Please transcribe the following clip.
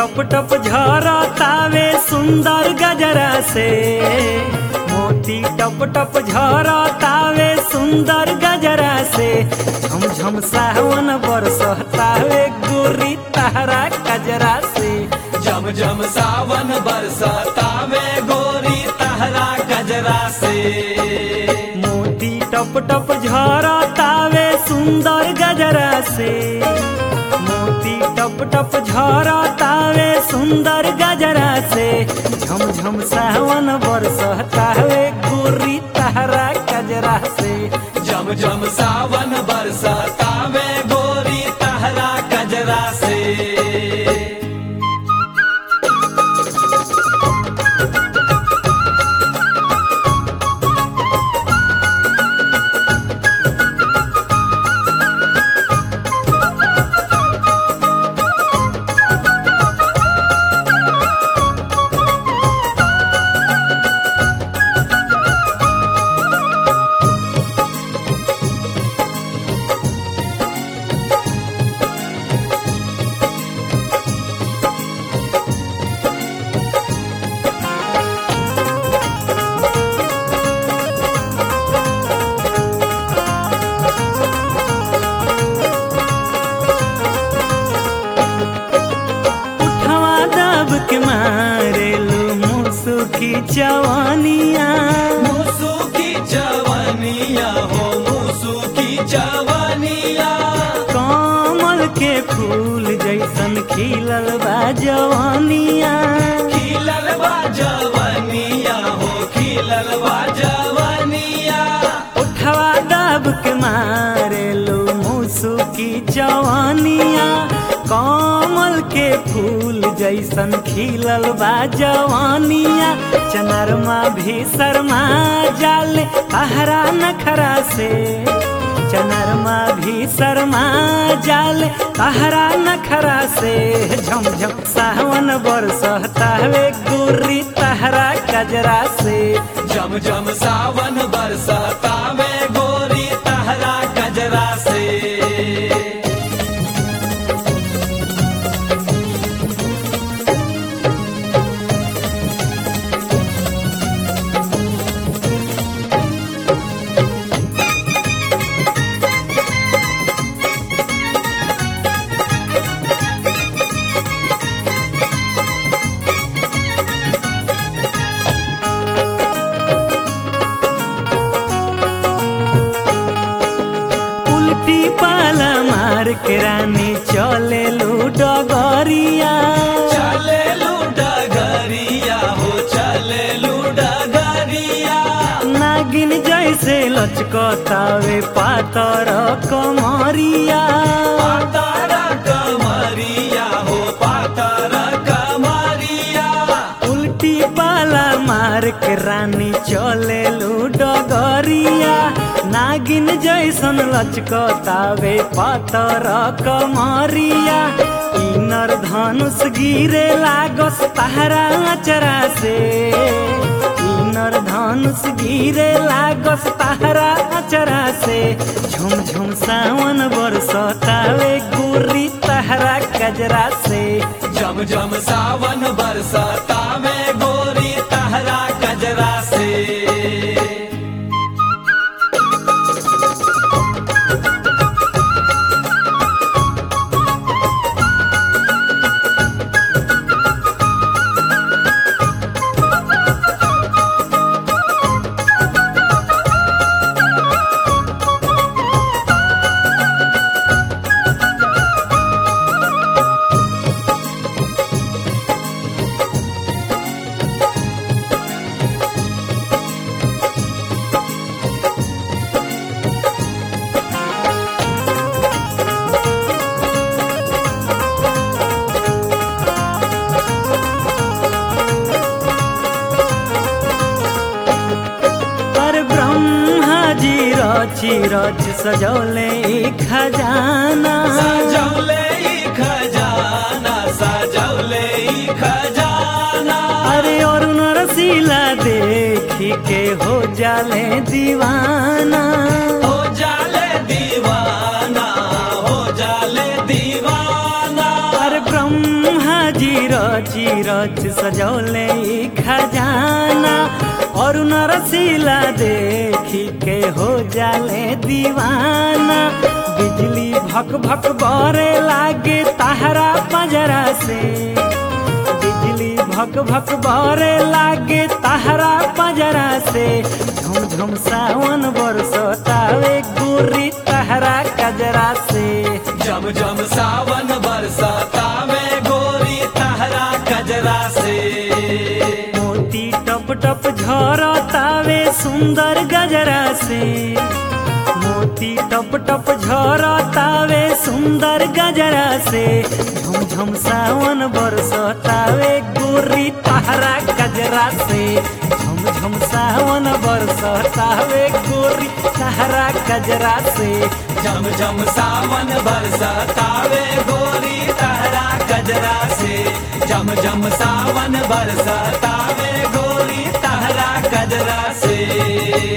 टप टप झरतावे सुंदर गजरा से मोती टप टप झरतावे सुंदर गजरा से झम झम सावन बरसतावे गोरी तहरा गजरा से जम जम सावन बरसता में गोरी तहरा गजरा से मोती टप टप झरतावे सुंदर गजरा से मोती टप टप झरतावे सुंदर गजरा से झम झम सावन बरसतावे गोरी तहरा गजरा से जम जम सावन बरसता में गोरी तहरा गजरा से उठवा दब के मारेलू मुसुकी जवानिया मूसू की जवानिया हो मूसू की जवानिया कमल के फूल जैसन खिलल बा जवानिया खिलल बा जवानिया हो खिलल बा जवानिया उठवा दब के मारेलू मुसुकी जवानिया कमल के फूल जैसन खिलल बा जवानिया चनरमा भी शर्मा जाले तहरा नखरा से चनरमा भी शर्मा जाले तहरा नखरा से झम झम सावन बरसतावे गोरी तहरा गजरा से जम जम सावन बरसता में गोरी तहरा गजरा से उल्टी पाला मार के रानी चले लू डगरिया चले लू डगरिया हो चले लू डगरिया नागिन जैसे लचकतावे पातर कमरिया पातारा कमरिया हो पातारा कमरिया उल्टी पाला मार के रानी चले लू डगरिया नागिन जैसन लचकतावे पातर कमरिया इनर धनुष गिरे लागस तहरा अचरा से इनर धनुष गिरे लागस तहरा अचरा से झुम झुम सावन बरसतावे गुरी तहरा गजरा से जम जम सावन बरसता में गोरी तहरा गजरा से पर ब्रह्मा जी रची रच सजौले ई खजाना सजौले ई खजाना सजौले ई खजाना अरे और नरसीला देखी के हो जाले दीवाना हो जाले दीवाना हो जाले दीवाना पर ब्रह्मा जी रची रच सजौले ई खजाना और नरसीला देखी के हो जाले दीवाना बिजली भक भक बरे लागे ताहरा पजरा से बिजली भक भक बरे लागे ताहरा पजरा से झुम झुम सावन बरसतावे गुरी ताहरा कजरा से जम जम सावन बरसाता में गोरी तहरा कजरा से मोती टप टप झरतावे सुंदर गजरा से मोती टप टप झरतावे सुंदर गजरा से झुम झुम सावन बरसतावे गोरी ताहरा गजरा से झुम झुम सावन बरसतावे गोरी ताहरा गजरा से जम जम सावन बरसातावे गोरी तहरा कजरा से जम जम सावन बरसातावे गोरी तहरा कजरा से